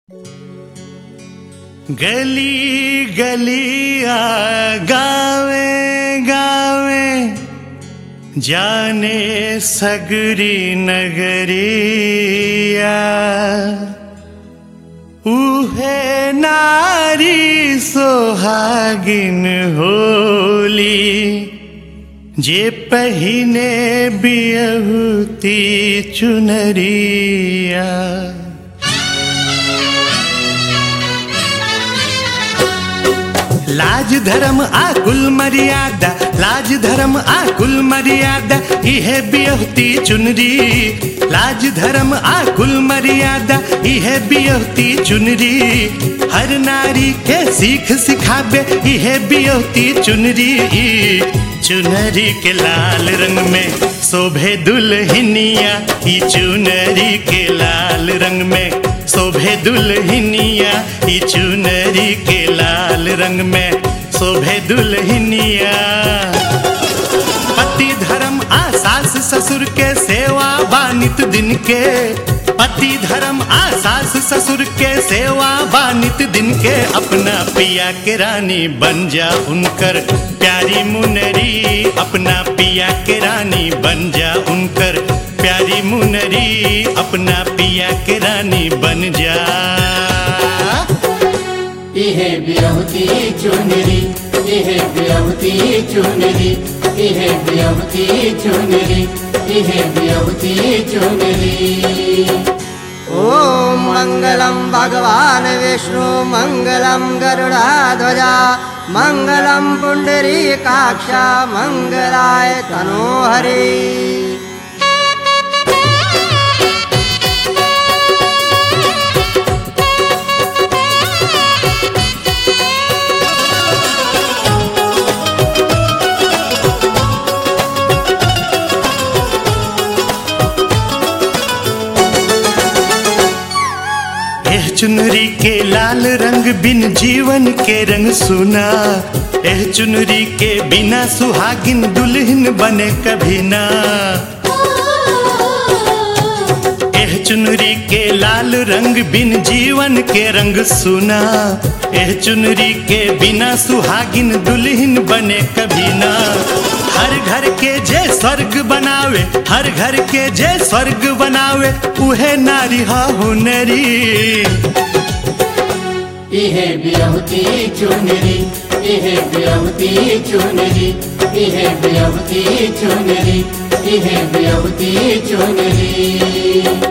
गली गलिया गावे गावे जाने सगरी नगरिया उहे नारी सोहागिन होली जे पहिने बियहुती चुनरिया लाज धर्म आ कुल मर्यादा लाज धर्म आ कुल मर्यादा इहे बियहती चुनरी लाज धर्म आ कुल मर्यादा इहे बियहती चुनरी हर नारी के सीख सिखाबे इहे बियहती चुनरी चुनरी के लाल रंग में शोभे दुल्हनिया ई चुनरी के लाल रंग में शोभे दुल्हनिया ई चुनरी के लाल रंग में शोभे दुल्हनिया पति धर्म आ सास ससुर के सेवा बानित दिन के पति धर्म आ सास ससुर के सेवा बानित दिन के अपना पिया के रानी बन जा उनकर प्यारी मुनरी अपना पिया के रानी बन जा उनकर प्यारी मुनरी अपना पिया के रानी बन जा इहे बिरहुती चुनरी इहे बिरहुती चुनरी इहे बिरहुती चुनरी इहे बिरहुती चुनरी ॐ मङ्गलं भगवान् विष्णु मङ्गलं गरुडाध्वजा मङ्गलं पुण्डरीकाक्षा मङ्गलाय तनोहरि एह चुनरी के लाल रंग बिन जीवन के रंग सुना एह चुनरी के बिना सुहागिन दुल्हन बने कभी ना एह चुनरी के लाल रंग बिन जीवन के रंग सुना एह चुनरी के बिना सुहागिन दुल्हन बने कभी ना हर घर के जे स्वर्ग बनावे हर घर के जे स्वर्ग बनावे उहे नारी हा हुनरी इहे बिरहुती चुनरी इहे बिरहुती चुनरी इहे बिरहुती चुनरी इहे बिरहुती चुनरी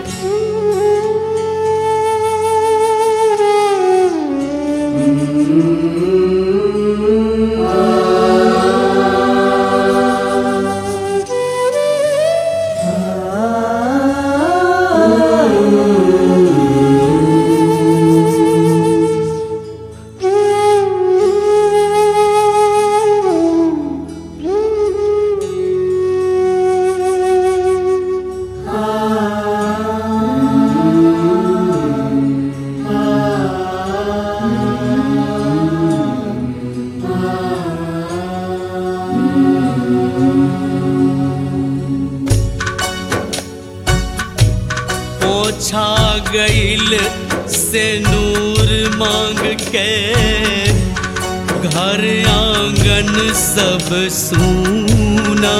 पोछा गईल से नूर मांग के घर आंगन सब सूना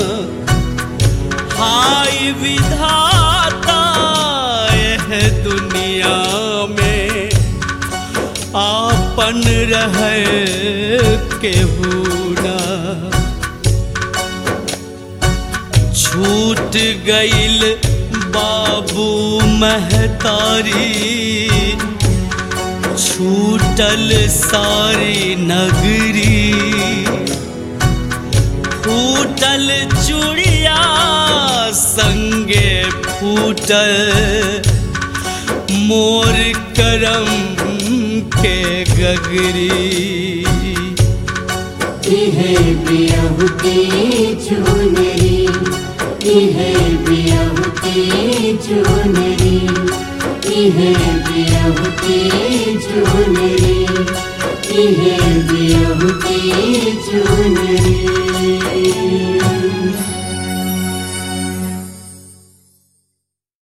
हाय विधाता यह दुनिया में आपन रहे केहूना छूट गईल बाबू महतारी छूटल सारी नगरी फूटल चूड़िया संगे फूटल मोर करम के गगरी इहे बिरहुती चुनरी इहे बिरहुती चुनरी इहे बिरहुती चुनरी इहे बिरहुती चुनरी